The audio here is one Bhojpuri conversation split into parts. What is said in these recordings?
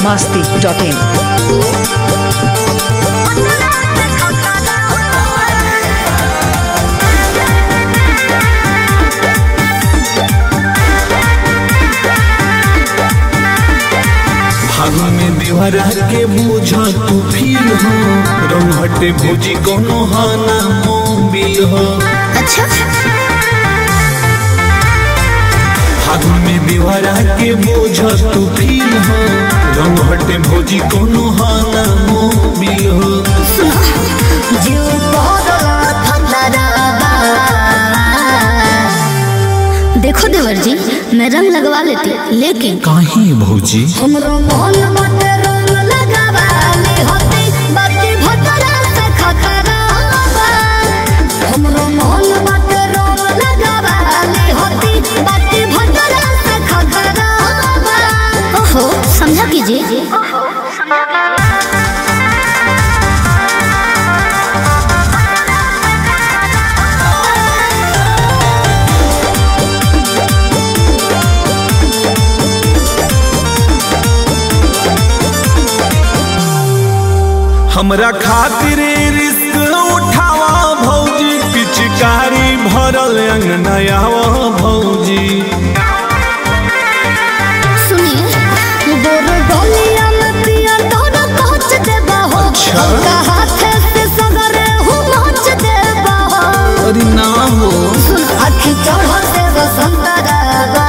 masti.in. फागुन में देवरा के बोझा तू फील हो रंगहटे भोजी कोनो हाना मोबिल हो अच्छा फागुन में देवरा के बोझा तू फील हो रंगहटे भोजी कोनो हाना मोबिल हो जीव बदला फंदराबा देखो देवर जी मैं रंग लगवा लेती लेकिन काहे भौजी हमरो मन मत रंग लगावा ले होती बाकी भतरा से खतराबा हमरो मन मत रंग लगावा ले होती बाकी भतरा से खतराबा ओहो समझा कीजिए हमरा खातिर रिस्क उठावा भौजी पिचकारी भरल अंगनयावा भौजी सुनिए गोर गलिया में पिया तोरा पहुंच देबा हो अच्छा। हमका हाथे से सगरे हूँ नाच देबा हो अरे ना हो सुन आखी चढ़ से बसंतराबा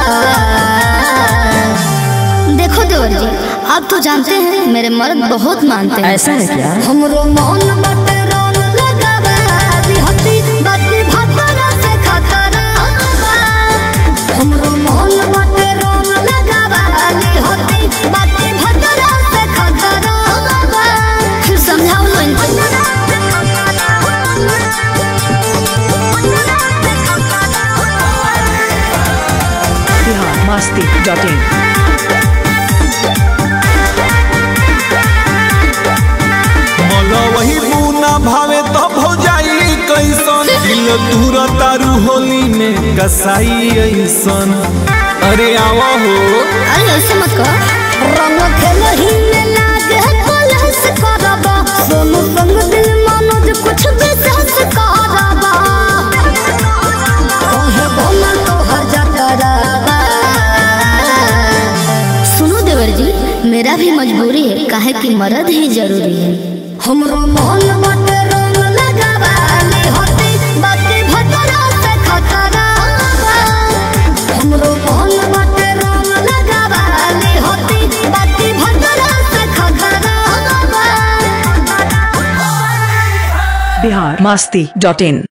देखो देवर जी आप तो जानते हैं मेरे मर्द बहुत मानते हैं ऐसा है क्या हमरो मन मत रंग लगावा बिहती बाती भतरा से खतराबा हमरो मन मत रंग लगावा बिहती बाती भतरा से खतराबा फिर समझाओ लो Bihar masti.in. मला वही पूना भावे तो भौजाई कैसन दिल दूर तारू होली में कसाई ऐसन अरे आवा हो अरे ऐसे मत कहो रंग खेलही में लागे कलश करबा सोनू संग दिल मनोज कुछ विशेष करबा कहे बोला तो हर जतराबा सुनो देवर जी मेरा भी मजबूरी है काहे कि मर्द ही जरूरी है हमरो मन मत रंग लगावा ले होती बाकी भतरा से खतराबा हमरो मन मत रंग लगावा ले होती बाकी भतरा से खतराबा Bihar masti.in.